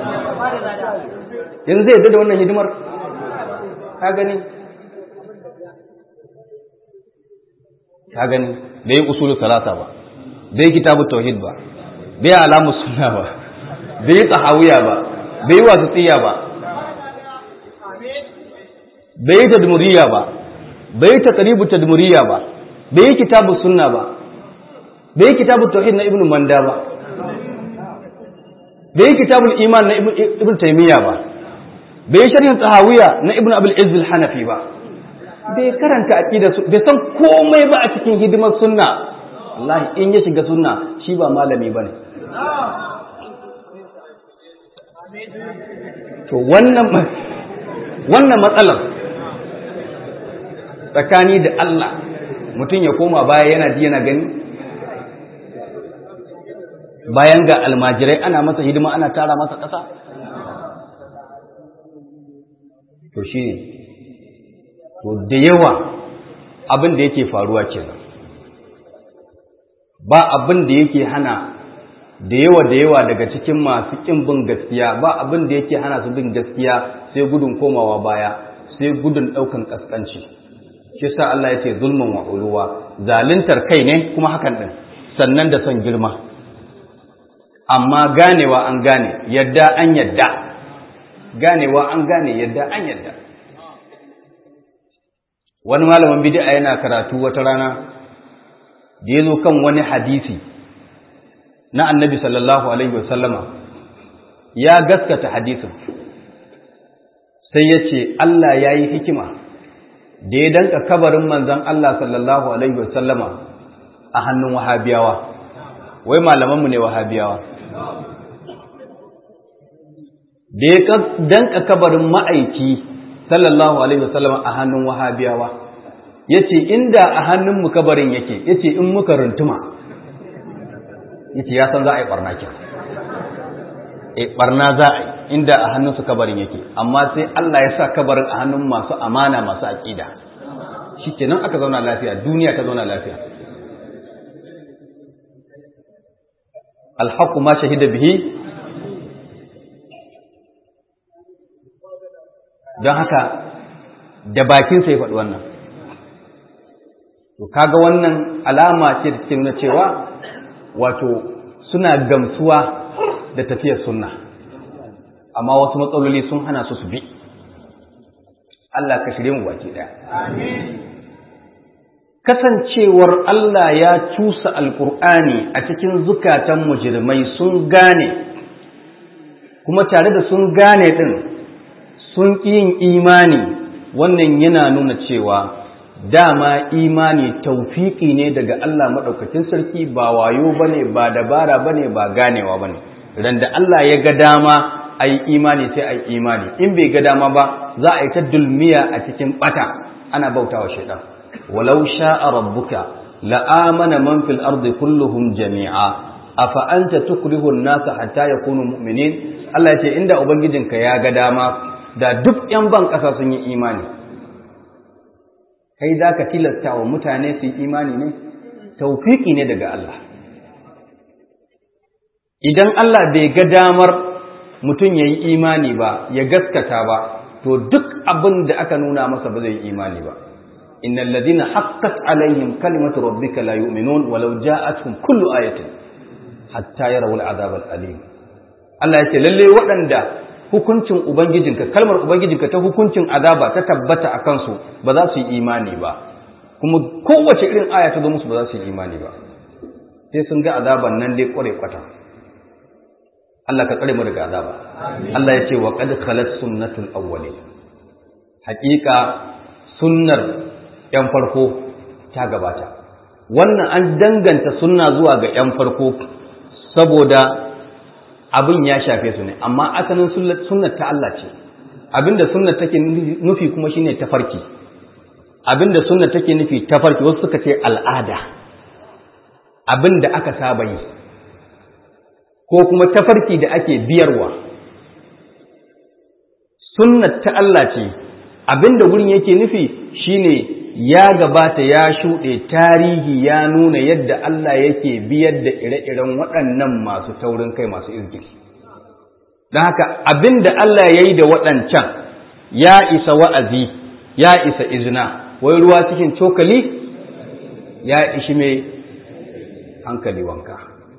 yanzu zai da wannan hidimar ka gani ka gani bai yi usulul salasa ba bai yi kitabut tauhid ba bai alamu sunna ba bai yi tsahawiya ba bai yi wasitiya ba bai yi tadmuriya ba bai yi taqribu tadmuriya ba bai yi kitabu sunna ba bai yi kitabu tauhid na ibnu manda ba bai yi kitabul iman na ibnu taymiya ba bai yi sharhin tsahawiya na ibnu abul izz al-hanafi ba bai karanta aqida su bai san komai ba a cikin hidimar sunna wallahi in ya shiga sunna shi ba malami bane to wannan wannan matsalar tsakani da Allah mutum ya koma baya yana ji yana gani bayan ga almajirai ana masa hidima ana tara masa ƙasa to shi ne to da yawa abin da yake faruwa kenan ba abin da yake hana da yawa da yawa daga cikin masu ƙin bin gaskiya ba abin da yake hana su bin gaskiya sai gudun komawa baya sai gudun ɗaukan ƙasƙanci shi sa Allah ya ce zulmin wa uluwa zaluntar kai ne kuma hakan ɗin sannan da son girma amma ganewa an gane yadda an yadda ganewa an gane yadda an yadda wani malamin bid'a yana karatu wata rana da ya zo kan wani hadisi na annabi sallallahu alaihi wasallama ya gaskata hadisin sai ya ce Allah ya yi hikima da ya danka kabarin manzan Allah sallallahu alaihi wasallama a hannun wahabiyawa wai malamanmu ne wahabiyawa da ya danka kabarin ma'aiki sallallahu alaihi wasallama a hannun wahabiyawa ya ce inda a hannunmu kabarin yake ya ce in muka runtuma ya ce ya san za a yi ɓarna ke e ɓarna za a yi inda a hannunsu kabarin yake amma sai Allah ya sa kabarin a hannun masu amana masu aƙida shi kenan aka zauna lafiya duniya ta zauna lafiya alhaku ma shahida bihi don haka da bakinsa ya faɗi wannan to kaga wannan alama ce da take nuna cewa wato suna gamsuwa da tafiyar sunna amma wasu matsaloli sun hana su su bi Allah ka shirye mu baki daya kasancewar Allah ya cusa alkur'ani a cikin zukatan mujrimai sun gane kuma tare da sun gane din sun yin imani wannan yana nuna cewa dama imani taufiki ne daga Allah maɗaukacin sarki ba wayo bane ba dabara bane ba ganewa bane ran da Allah ya ga dama a yi imani sai a yi imani in bai ga dama ba za a yi ta dulmiya a cikin bata ana bautawa shaitan walau sha'a rabbuka la'amana man fil ardi kulluhum jami'a afa anta tukrihu an-nasa hatta yakunu mu'minin Allah ya ce inda ubangijinka ya ga dama da duk yan ban ƙasa sun yi imani kai za ka tilasta wa mutane su yi imani ne taufiki ne daga Allah idan Allah bai ga damar mutum ya yi imani ba ya gaskata ba to duk abin da aka nuna masa ba zai yi imani ba innal ladina haqqat alaihim kalimatu rabbika la yu'minun walau ja'atuhum kullu ayatin hatta yarawul azab al-alim Allah ya ce lalle waɗanda hukuncin ubangijinka kalmar ubangijinka ta hukuncin azaba ta tabbata a kansu ba za su yi imani ba kuma kowace irin aya ta zo musu ba za su yi imani ba sai sun ga azaban nan dai kware kwata Allah ka tsare mu daga azaba Allah ya ce wa qad khalat sunnatul awwalin haƙiƙa sunnar yan farko ta gabata wannan an danganta sunna zuwa ga yan farko saboda abin ya shafe su ne amma asalin sunnar ta Allah ce abinda sunnar take nufi kuma shine tafarki abinda sunnar take nufi tafarki wasu suka ce al'ada abinda aka saba yi ko kuma tafarki da ake biyarwa sunnat ta Allah ce abinda wurin yake nufi shine ya gabata ya shuɗe tarihi ya nuna yadda Allah yake biyar da ire-iren waɗannan masu taurin kai masu izgiri don haka abinda Allah ya yi da waɗancan ya isa wa'azi ya isa izina wai ruwa cikin cokali ya ishi mai hankali wanka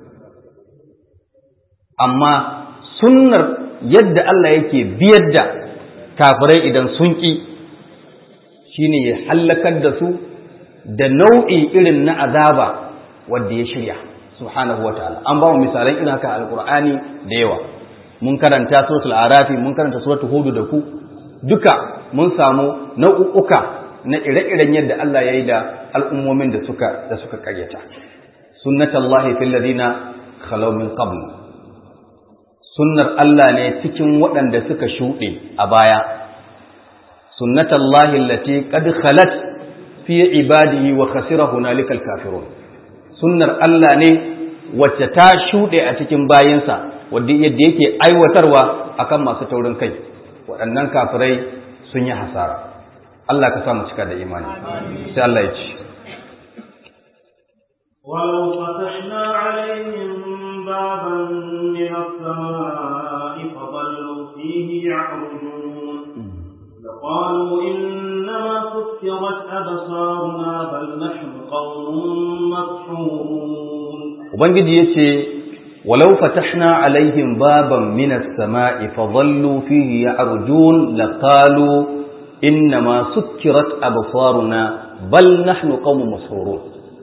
amma sunnar yadda Allah yake biyar da kafirai idan sun ƙi shine ya hallakar da su da nau'i irin na azaba wanda ya shirya subhanahu wataala an ba mu misalan irin haka alqur'ani da yawa mun karanta suratul arafi mun karanta suratul hud da ku duka mun samu nau'uka na ire-iren yadda Allah ya yi da al'ummomin da suka da suka karyata sunnatullahi fil ladina khalaw min qabl sunnar Allah ne cikin waɗanda suka shuɗe a baya sunnatullahi allati qad khalat fi ibadihi wa khasira hunalikal kafirun sunnar Allah ne wacce ta shuɗe a cikin bayinsa wadda yadda yake aiwatarwa akan masu taurin kai waɗannan kafirai sun yi hasara Allah ka sa mu cika da imani sai Allah ya ce ولو فتحنا عليهم بابا من السماء فظلوا فيه يعرجون لقالوا إنما سكرت أبصارنا بل نحن قوم مسحورون Ubangiji ya ce, Walau fatahna alaihim baban minas sama'i fadhallu fihi ya'rujun laqalu inna ma sukkirat absaruna bal nahnu qaumun masrurun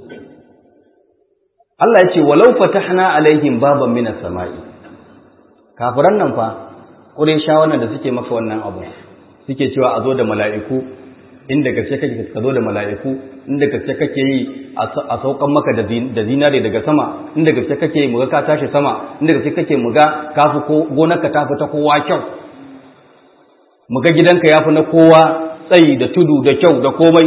Allah ya ce walau fatahna alaihim baban minas sama'i kafiran nan fa Qurayshawa wannan da suke maka wannan abu suke cewa a zo da mala'iku inda gaske kake ka zo da mala'iku inda gaske kake yi a saukan maka da zinare daga sama inda gaske kake yi muga ka tashi sama inda gaske kake muga ka fi ko gonarka ta fi ta kowa kyau muga gidanka ya fi na kowa tsayi da tudu da kyau da komai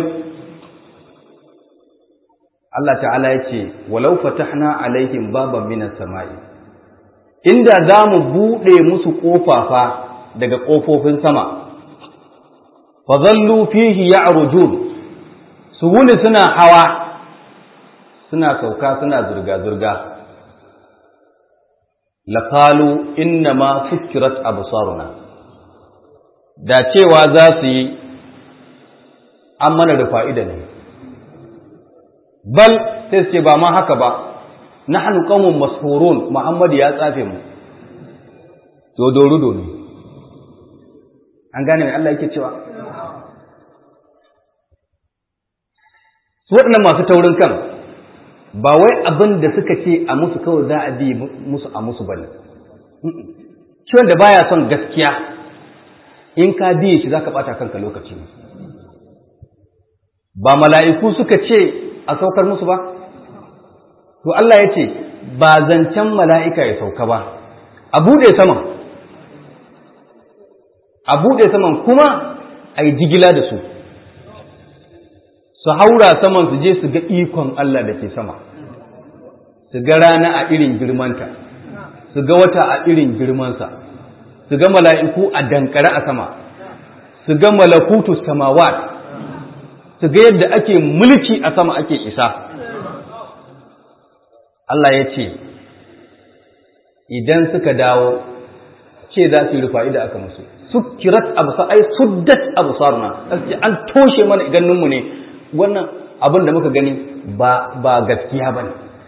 Allah ta'ala ya ce walau fatahna alaihim baban minas sama'i inda za mu buɗe musu ƙofafa daga ƙofofin sama fazallu fihi ya'rujun su wuni suna hawa suna sauka suna zurga-zurga laqalu inna ma sukkirat absaruna da cewa za su yi an mana da fa'ida ne bal sai su ce ba ma haka ba nahnu qaumun mashhurun muhammad ya tsafe mu dodorudo ne an gane mai Allah yake cewa su waɗannan masu taurin kan ba wai abin da suka ce a musu kawai za a bi musu a musu bane shi wanda baya son gaskiya in ka biye shi zaka bata kanka lokaci ba mala'iku suka ce a saukar musu ba to Allah ya ce ba zancen mala'ika ya sauka ba a buɗe saman a buɗe saman kuma a yi jigila da su su haura saman su je su ga ikon Allah da ke sama su ga rana a irin girmanta su ga wata a irin girmansa su ga mala'iku a dankare a sama su ga malakutu samawat su ga yadda ake mulki a sama ake isa Allah ya ce idan suka dawo ce za su yi rufa'i da aka musu sukkirat absar ai suddat absarna an toshe mana ganinmu ne wannan abin da muka gani ba ba gaskiya bane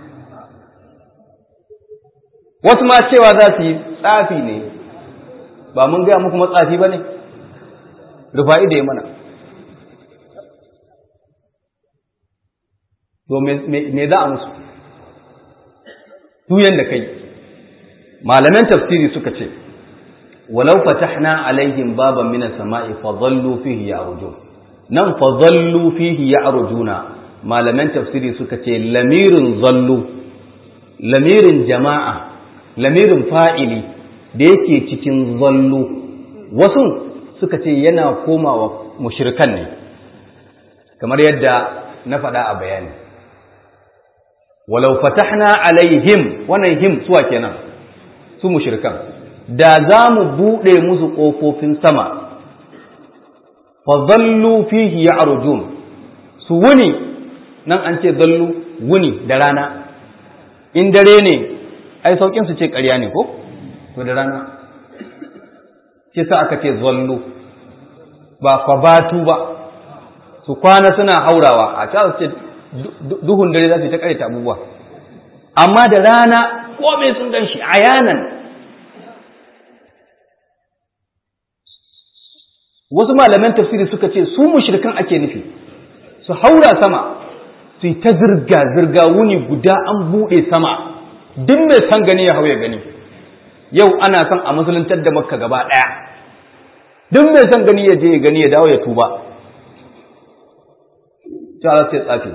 wasu ma cewa za su yi tsafi ne ba mun gaya muku matsafi bane rufa'i da ya mana to me za a musu tuyan da kai malaman tafsiri suka ce walau fatahna alaihim baban minas sama'i fa dhallu fihi ya'rujun nan fa dhallu fihi ya'rujuna malaman tafsiri suka ce lamirin zallu lamirin jama'a lamirin fa'ili da yake cikin zallu wasu suka ce yana komawa mushrikan ne kamar yadda na faɗa a bayani walau fatahna alaihim wannan him suwa kenan su mushrikan da za mu buɗe musu ƙofofin sama fa zallu fihi ya'rujun su wuni nan an ce zallu wuni da rana in dare ne ai saukin su ce ƙarya ne ko to da rana shi sa aka ce zallu ba fa batu ba su kwana suna haurawa a ta ce duhun dare za su ta ƙarita abubuwa amma da rana komai sun gan shi ayanan wasu malaman tafsiri suka ce su mushrikan ake nufi su haura sama su yi ta zirga-zirga wuni guda an buɗe sama duk mai san gani ya hau ya gani yau ana son a musuluntar da makka gaba ɗaya duk mai san gani ya je ya gani ya dawo ya tuba ta sai tsafi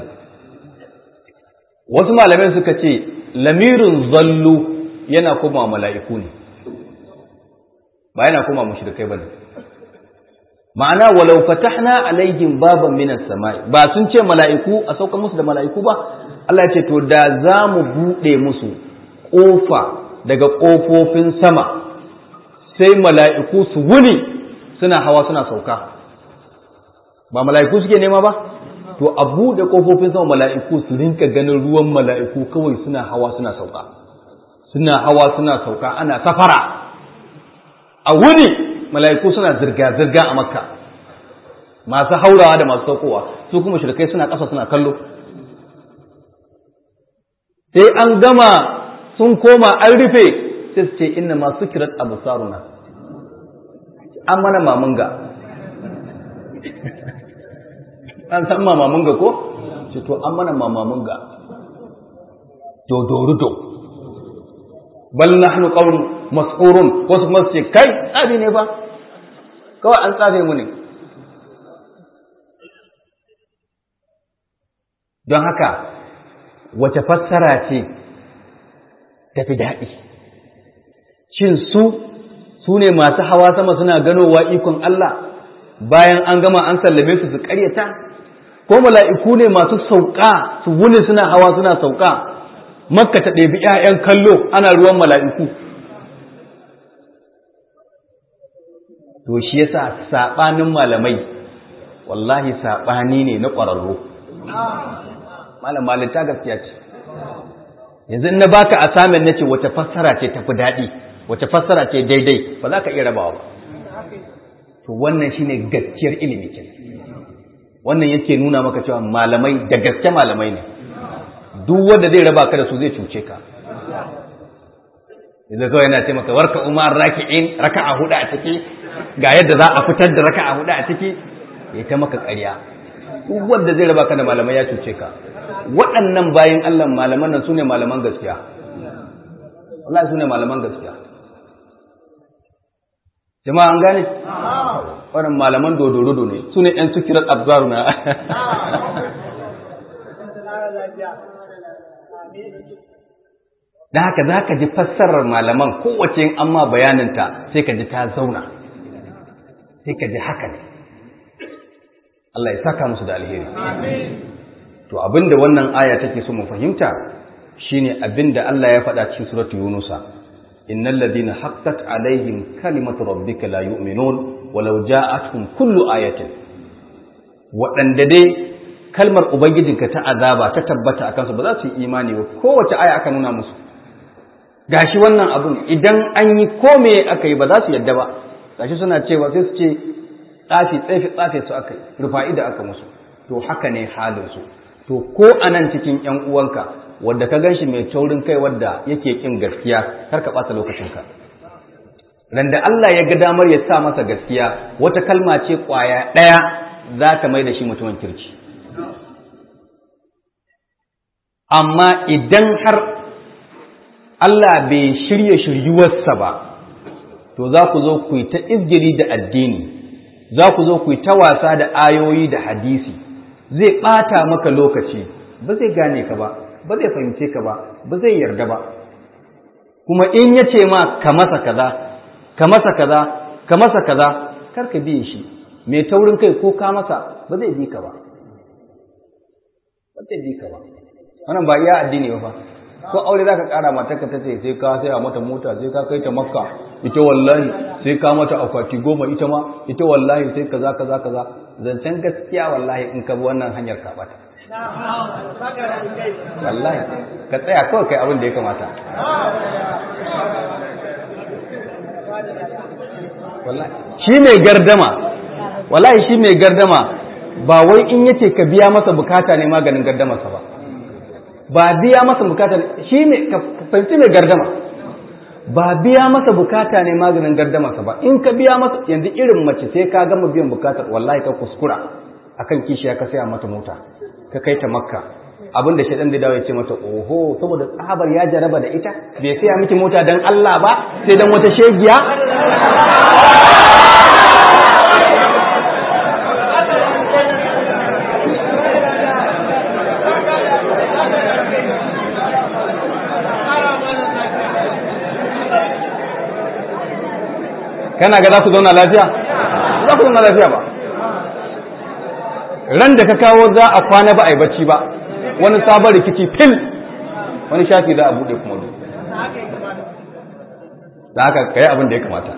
wasu malamai suka ce lamirin zallu yana koma mala'iku ne ba yana koma mushrikai ba ne ma'ana walau fatahna alaihim baban minas sama'i ba sun ce mala'iku a sauka musu da mala'iku ba Allah ya ce to da za mu buɗe musu ƙofa daga ƙofofin sama sai mala'iku su wuni suna hawa suna sauka ba mala'iku suke nema ba to a buɗe ƙofofin sama mala'iku su rinka ganin ruwan mala'iku kawai suna hawa suna sauka suna hawa suna sauka ana safara a wuni mala'iku suna zirga-zirga a makka masu haurawa da masu saukowa su kuma shirkai suna ƙasa suna kallo sai an gama sun koma an rufe sai su ce inna masu kirat abu saruna an mana mamunga an san mamamunga ko? ce to an mana mamamunga dodorudo bal nahnu qawm mas'urun wasu kuma su ce kai tsafi ne ba kawai an tsafe mu ne don haka wace fassara ce tafi daɗi shin su su ne masu hawa sama suna ganowa ikon Allah bayan an gama an sallame su su ƙaryata ko mala'iku ne masu sauka su wuni suna hawa suna sauka makka ta ɗebi ‘ya'yan kallo ana ruwan mala'iku to shi yasa saɓanin malamai wallahi saɓani ne na ƙwararru malam malinta gaskiya ce yanzu na baka asamin na ce wace fassara ce tafi daɗi wace fassara ce daidai ba za ka iya rabawa ba to wannan shine gaskiyar ilimi ke wannan yake nuna maka cewa malamai da gaske malamai ne duk wanda zai raba ka da su zai cuce ka idan kawai yana ce maka warka umar raki'in raka'a hudu a ciki ga yadda za a fitar da raka'a hudu a ciki ya ta maka ƙarya duk wanda zai raba ka da malamai ya cuce ka waɗannan bayan Allah malaman nan sune malaman gaskiya Allah sune malaman gaskiya jama'a an gane wannan malaman dodorudo ne sune ɗan sukirar abzaru na da haka za ka ji fassarar malaman kowace yin amma bayaninta sai ka ji ta zauna sai ka ji haka ne Allah ya saka musu da alheri to abinda wannan aya take so mu fahimta shine abinda Allah ya faɗa cikin suratu yunusa innal ladina haqqat alaihim kalimatu rabbika la yu'minun walau ja'atuhum kullu ayatin waɗanda dai kalmar ubangijinka ta azaba ta tabbata akan su ba za su yi imani ba kowace aya aka nuna musu gashi wannan abun idan an yi kome aka yi ba za su yadda ba gashi suna cewa sai su ce tsafi tsafi tsafi su aka yi rufa'i da aka musu to haka ne halin su to ko a nan cikin ‘yan uwanka wadda ka gan shi mai taurin kai wadda yake ƙin gaskiya kar ka ɓata lokacinka randa Allah ya ga damar ya sa masa gaskiya wata kalma ce ƙwaya ɗaya za ta mai da shi mutumin kirki amma idan har Allah bai shirya shiryuwarsa ba to za ku zo ku yi ta izgiri da addini za ku zo ku yi ta wasa da ayoyi da hadisi zai ɓata maka lokaci ba zai gane ka ba ba zai fahimce ka ba ba zai yarda ba kuma in ya ce ma ka masa kaza ka masa kaza ka masa kaza kar ka biye shi mai taurin kai ko ka masa ba zai bi ka ba ba zai bi ka ba wannan ba iya addini ba fa ko aure zaka kara mata ka tace sai ka sai a mata mota sai ka kai ta makka ita wallahi sai ka mata akwati goma ita ma ita wallahi sai kaza kaza kaza zancen gaskiya wallahi in ka bi wannan hanyar ka bata wallahi ka tsaya kawai kai abin da ya kamata shi mai gardama wallahi shi mai gardama ba wai in yace ka biya masa bukata ne maganin gardamarsa ba ba biya masa bukata shi ne ka fahimci mai gardama ba biya masa bukata ne maganin gardamarsa ba in ka biya masa yanzu irin mace sai ka gama biyan bukatar wallahi ka kuskura akan kishiya ka saya mata mota ka kai ta makka abin da shaɗan da dawo ya ce mata oho saboda tsabar ya jaraba da ita bai saya miki mota don Allah ba sai don wata shegiya kana ga za ku zauna lafiya za ku zauna lafiya ba ran da ka kawo za a kwana ba a yi bacci ba wani sabon rikici fil wani shafi za a buɗe kuma duk da haka kai abin da ya kamata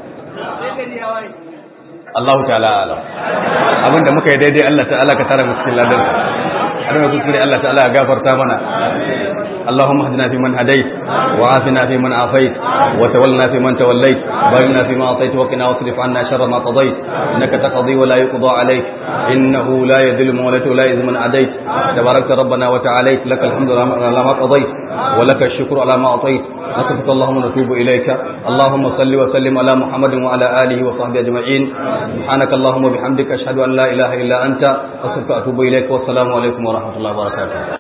Allah ta'ala alam abin da muka yi daidai Allah ta'ala ka tara mu cikin ladan abin da kuskure Allah ta'ala ya gafarta mana اللهم اهدنا فيمن هديت وعافنا فيمن عافيت وتولنا فيمن توليت بارنا فيما اعطيت وقنا واصرف عنا شر ما قضيت انك تقضي ولا يقضى عليك انه لا يذل من وليت ولا يذل من عديت تباركت ربنا وتعاليت لك الحمد على ما قضيت ولك الشكر على ما اعطيت نصفك اللهم نتوب اليك اللهم صل وسلم على محمد وعلى اله وصحبه اجمعين سبحانك اللهم وبحمدك اشهد ان لا اله الا انت استغفرك واتوب اليك والسلام عليكم ورحمه الله وبركاته